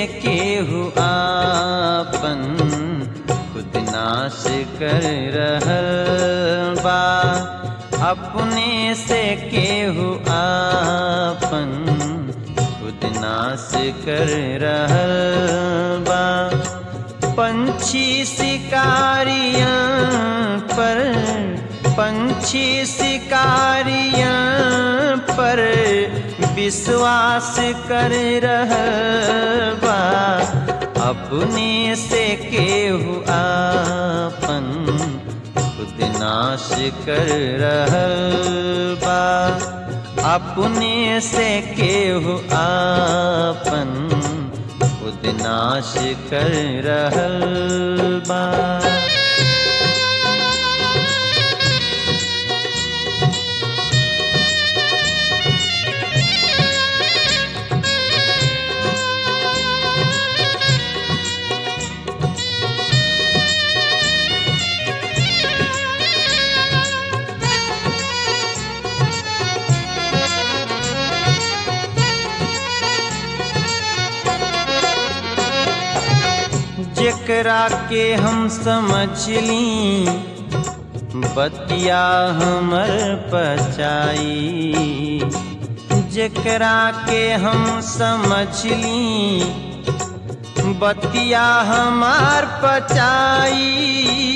केहू आपन खुद नाश कर रहल बा अपने से केहू आपन खुद नाश कर रहल बा पंछी शिकारियां पर पंछी शिकारियां पर विश्वास कर रहल बा अपने से केहू आपन खुद नाश कर रहल बा अपने से केहू आपन खुद नाश कर रहल बा जेकरा के हम समझ ली बतिया हमर पचाई जेकरा के हम समझ ली बतिया हमार पचाई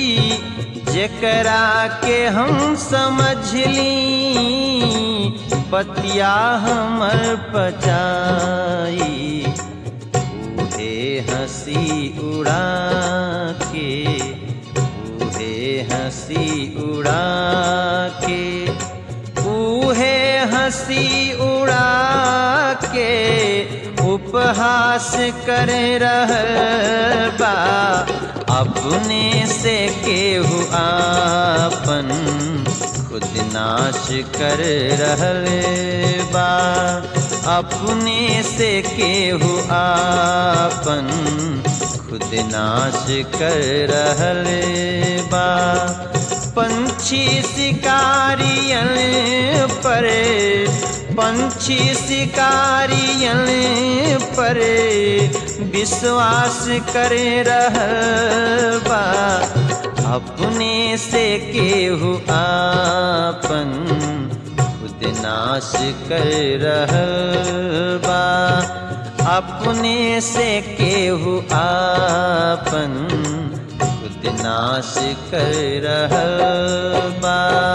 जेकरा के हम समझ ली बतिया हमर पचाई उहे हंसी उड़ा के उहे हंसी उड़ा के उहे हंसी उड़ा के उपहास कर रहल बा अपने से केहू आपन खुद नाश कर रहल बा अपने से केहू आपन खुद नाश कर रहल बा पंछी शिकारियन पर पंछी शिकारियन पर विश्वास कर रहल बा अपने से केहू आपन खुद नाश कर रहल बा अपने से केहू आपन खुद नाश कर रहल बा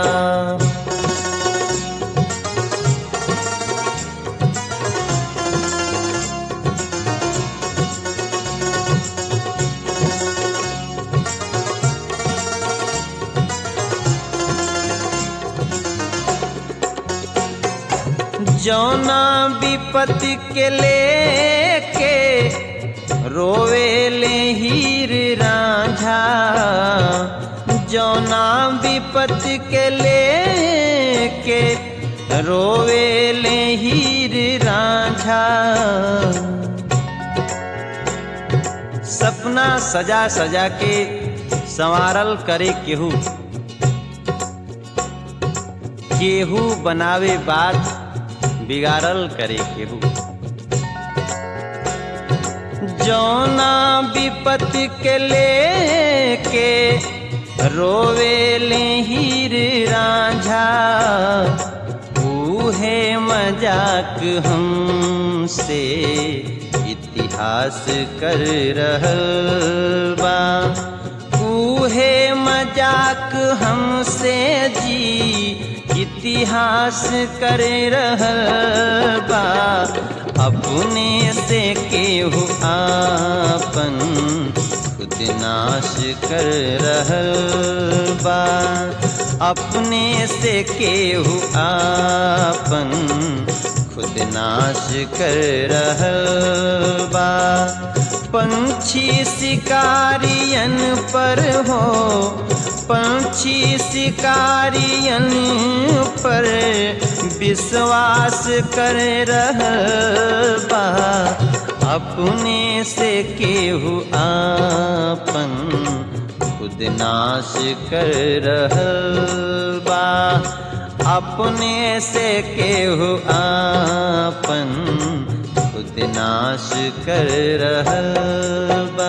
जौना विपत्ति के लेके रोवे ले हीर राझा जौना विपत्ति के लेके रोवे ले हीर राझा सपना सजा सजा के संवारल करे केहू केहू बनावे बात बिगाड़ल करे केहू जौना विपत्ति के लेके रोवे ले हीर राझा उहे मजाक हमसे इतिहास कर रहल बा उहे मजाक हमसे जी इतिहास कर रहल बा अपने से केहू आपन खुद नाश कर रहल बा अपने से केहू आपन खुद नाश कर रहल बा पंछी शिकारियन पर हो पंछी शिकारियन पर विश्वास कर रहल बा अपने से केहू आपन खुद नाश कर रहल बा अपने से केहू आपन खुद नाश कर रहल बा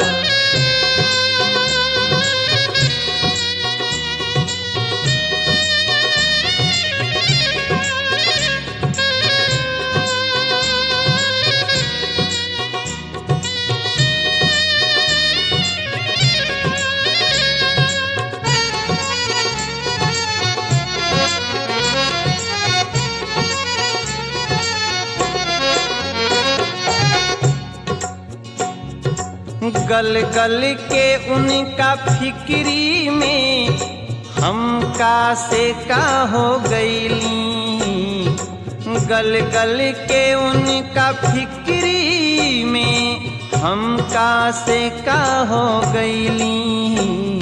गल गल के उनका फिक्री में हम का से का हो गईली गल गल के उनका फिक्री में हम का से का हो गईली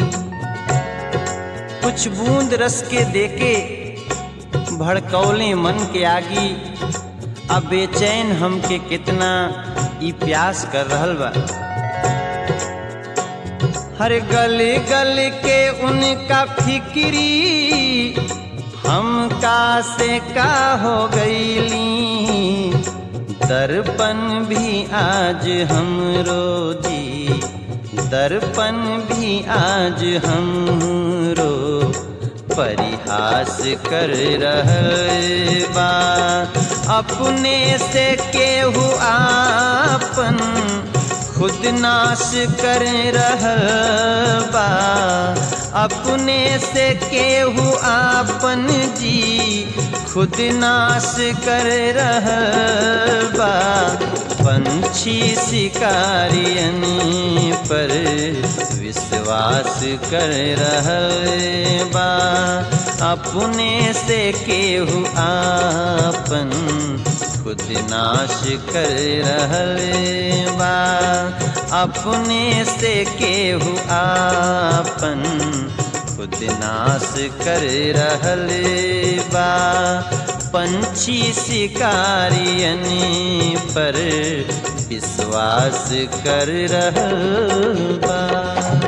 कुछ बूंद रस के देके भड़कौले मन के आगी अब बेचैन हमके कितना ई प्यास कर रहल बा हर गल गल के उनका फिक्री हम का से का हो गईली दर्पण भी आज हम रोजी दर्पण भी आज हम रो परिहास कर रहल बा अपने से केहू आपन खुद नाश कर रहल बा अपने से केहू आपन जी खुद नाश कर रहल बा पंछी शिकारियन पर विश्वास कर रहल बा अपने से केहू आपन खुद नाश कर रहल बा अपने से केहू आपन खुद नाश कर रहल बा पंछी शिकारियन पर विश्वास कर रहल बा